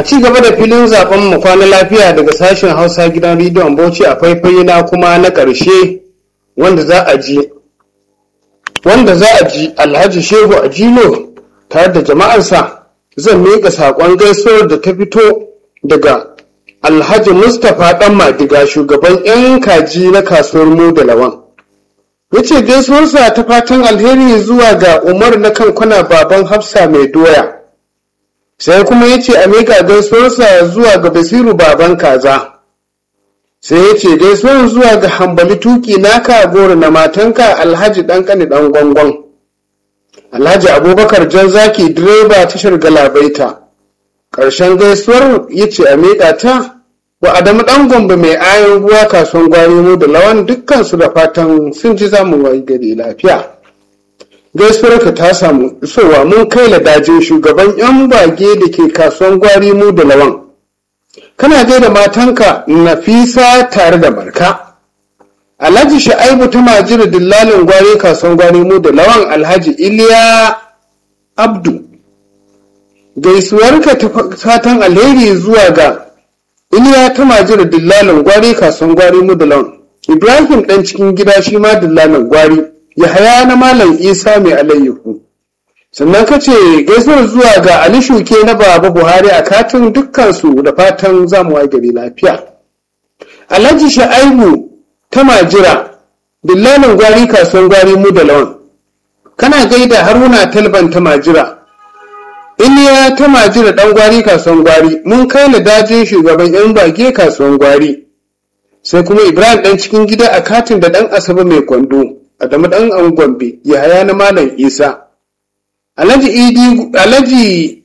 a ci gaba da filin zaben mu kwana lafiya daga sashen hausa gidan rediyon bauchi a faifai na kuma na ƙarshe wanda za a ji wanda za a ji alhaji shehu a jilo tare da jama'arsa zan miƙa saƙon gaisuwar da ta fito daga alhaji mustapha ɗan madiga shugaban 'yan kaji na kasuwar mu da lawan ya ce gaisuwarsa ta fatan alheri zuwa ga umar na kankuna baban hafsa mai doya sai kuma ya ce a miƙa gaisuwarsa zuwa ga basiru baban kaza sai ya ce gaisuwar zuwa ga hambali tuki naka goro na matanka alhaji ɗan ƙani ɗan gwangwan alhaji abubakar jan zaki direba tashar galabaita ƙarshen gaisuwar ya ce a miƙa ta wa adamu ɗan gombe mai ayon ruwa kasuwan gwari mu da lawan dukkansu da fatan sun ji zamu wayi gari lafiya gaisuwarka ta samu isowa mun kai ladajin shugaban yan bage da ke kasuwan gwari mu da lawan kana gaida matanka nafisa tare da marka alhaji sha'aibu ta majira dillalin gwari kasuwan gwari mu da lawan alhaji iliya abdu gaisuwarka ta fatan alheri zuwa ga iliya ta majira dillalin gwari kasuwan gwari mu da lawan ibrahim dan cikin gida shi ma dillalin gwari Yahaya na Malam Isa mai alayyahu. Sannan ka ce gaisuwar zuwa ga Ali Shuke na Baba Buhari a katin dukkansu da fatan zamuwa gari lafiya. Alhaji Sha'aibu ta Majira, dillalin gwari kasuwan gwari mu da lawan. Kana gaida Haruna Talban ta Majira. Iliya ta Majira ɗan gwari kasuwan gwari, mun kai dajin shugaban 'yan bage kasuwan gwari. Sai kuma Ibrahim ɗan cikin gida a katin da ɗan Asabe mai kwando. Adamu ɗan an Gombe, Yahaya na Malam Isa. Alhaji Idi, Alhaji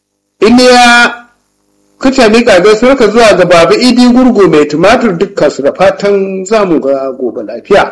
Iliya kace miƙa gaisuwarka zuwa ga Baba Idi Gurgu mai tumatur dukkan su da fatan zamu ga gobe lafiya.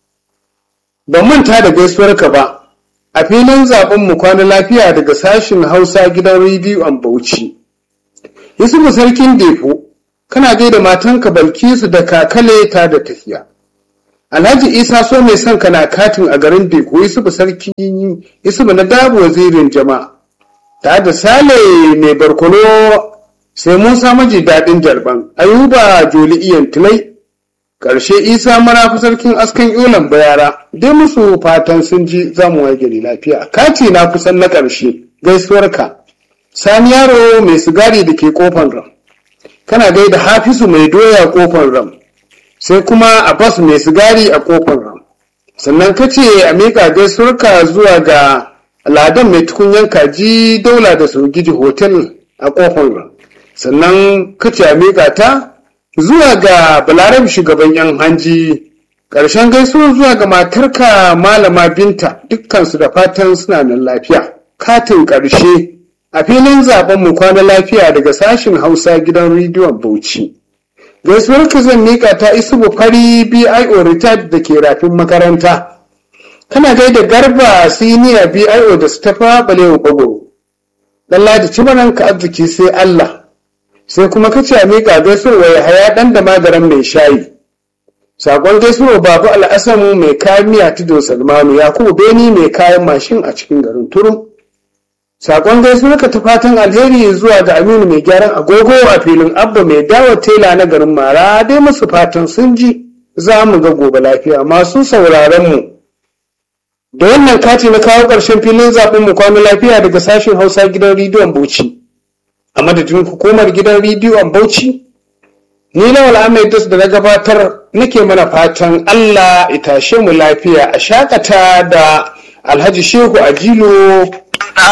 Ban manta da gaisuwarka ba, a filin zaben mu kwana lafiya daga sashin Hausa gidan rediyo an Bauchi. Yusufu Sarkin Defo, kana gaida matanka Balkisu da kakale ta da tafiya. Alhaji Isa so mai son kana katin a garin Beko Yusufu sarki Yusufu na dabo wazirin jama'a. Ta da Sale mai barkono sai Musa maji daɗin jarban Ayuba Joli Iyan Tilai. Ƙarshe Isa marafi sarkin askan Yolan Bayara dai musu fatan sun ji zamu gari lafiya. Kati na kusan na ƙarshe gaisuwarka. Sani yaro mai sigari da ke kofan ram. Kana gaida Hafisu mai doya kofan ram. sai kuma Abbas mai sigari a kofar ram sannan ka ce a miƙa gaisuwarka zuwa ga ladan mai tukunyan kaji daula da sogiji hotel a kofar ram sannan ka ce a miƙa ta zuwa ga balarabi shugaban yan hanji ƙarshen gaisuwar zuwa ga matarka malama binta dukkansu da fatan suna nan lafiya katin ƙarshe a filin zaben mu kwana lafiya daga sashin hausa gidan rediyon bauchi gaisuwarka zan miƙa ta isubu fari bio retired da ke rafin makaranta kana gaida garba siniya bio da su tafa balewa bagoro lalla da cibaran ka arziki sai allah sai kuma ka ce a miƙa gaisuwar ya haya ɗan da magaran mai shayi sakon gaisuwar babu al'asamu mai kayan miya tudo salmanu yakubu beni mai kayan mashin a cikin garin turum Sakon gaisuwarka ta fatan alheri zuwa ga Aminu mai gyaran agogo a filin Abba mai dawa tela na garin Mara dai musu fatan sun ji za mu ga gobe lafiya masu sauraron mu. Da wannan kati na kawo ƙarshen filin zaɓen mu kwano lafiya daga sashen Hausa gidan rediyon Bauchi. A madadin hukumar gidan rediyon Bauchi, ni Lawal Ahmed Das da na gabatar nake mana fatan Allah ya tashe mu lafiya a shakata da Alhaji Shehu Ajilo